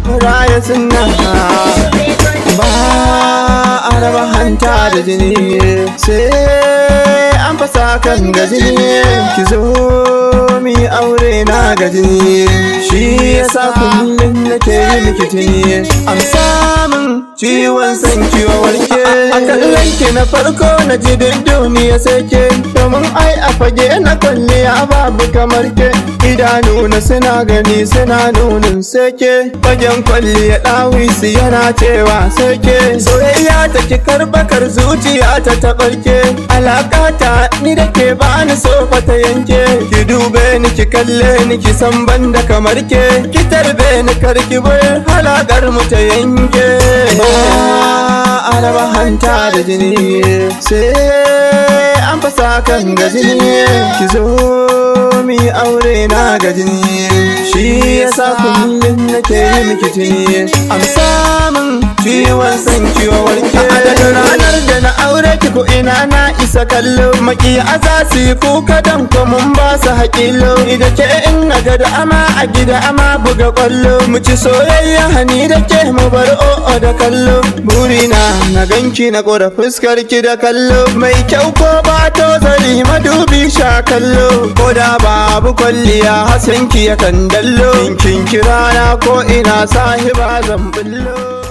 raya sunna ba a raba hanta da jini sai an fasa kan ga jini ki zo mi aure na ga jini shi yasa kullum nake yi miki tuni an samun ciwon san kiwa warke a kallon ki na farko na ji duk duniya sai ke domin ai a fage na kwalliya babu kamar ke idanu na suna gani suna nunin sai ke fagen kwalliya ɗawisi yana cewa sai ke soyayya ta ki karbakar zuciya ta taɓarke alaƙa ta ni da ke ba ni so ta yanke ki dube ni ki kalle ni ki san banda kamar ke ki tarbe ni karki bar halakar mu ta yanke ba a raba hanta da jini sai an fasa kan ga jini ki zo mi aure na ga jini shi yasa kullum nake yi miki tuni am samun ciwon san kiwo warke a daga ranar da na aure ki ko ina na isa kallo maki aza su yi kuka dan ko mun ba su haƙilo ida ke in na ga da ama a gida ama buga kwallo mu ci soyayya hani da ke mu bar o'o da kallo burina na ganki na ƙora fuskar ki da kallo mai kyau ko ba to zari madubi sha kallo ko da babu kwalliya hasanki yakan dallo in kin kira na ko ina sahiba zan bullo